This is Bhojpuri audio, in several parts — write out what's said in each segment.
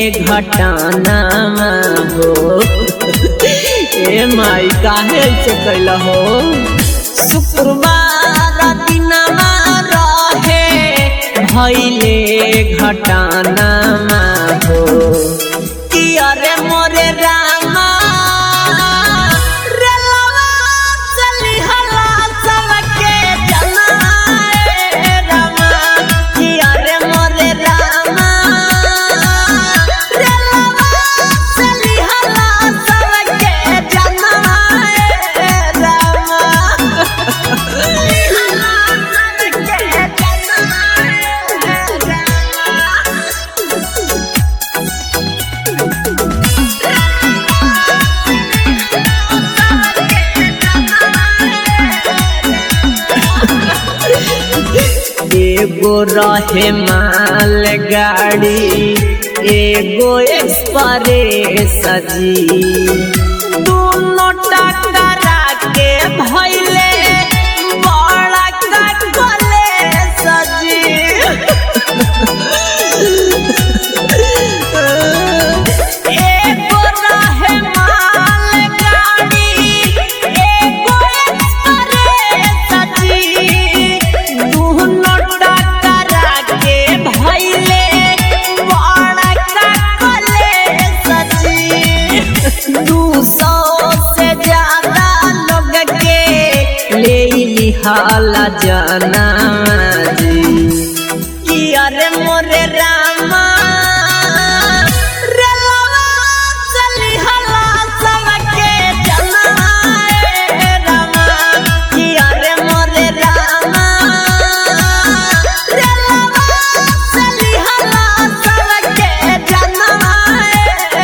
घटना हो ए माई काहे से कैल हो शुक्रवार दिनमा रहे भैले घटना हो कि अरे मोरे रामा रेलवा चली हला सबके जनाए रामा कि अरे मोरे रामा रेलवा चली हला सबके जनाए रामा एगो रहे माल गाड़ी एगो एक्सप्रेस जी दोनों टकरा के भैले बड़ा कटले सजी एगो रहे माल गाड़ी एगो एक्सप्रेस जी दोनों टकरा के भैले बड़ा कटले सजी दू सौ से ज्यादा लोग के ले लिहाला जाना जी कि अरे मोरे रामा रेलवा चली हला सबके जनाए रामा कि अरे मोरे रामा रेलवा चली हला सबके जनाए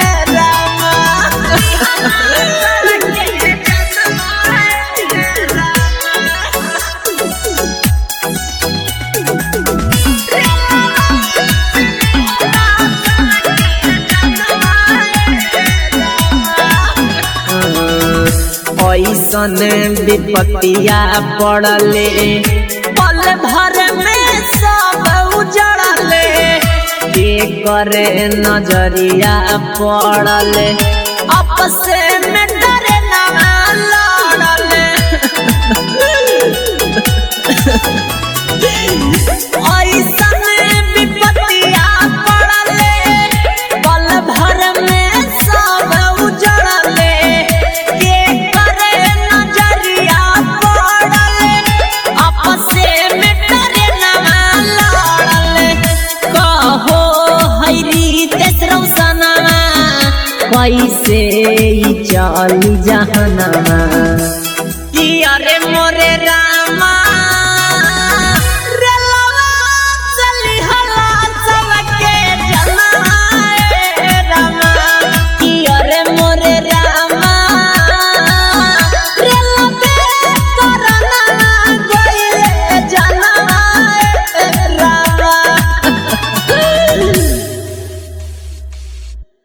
ऐसन विपत्तिया पड़ले पल भर में सब उजड़ले करे नजरिया पड़ले आपस में डरे ना लड़ले ऐसन विपत्तिया पड़ले पल भर में सब उजड़ले के करे नजरिया पड़ले आपस में डरे ना लड़ले कहो हैरी तेसरौ सनवा कैसे ई चली जहनवा कि अरे मोरे रामा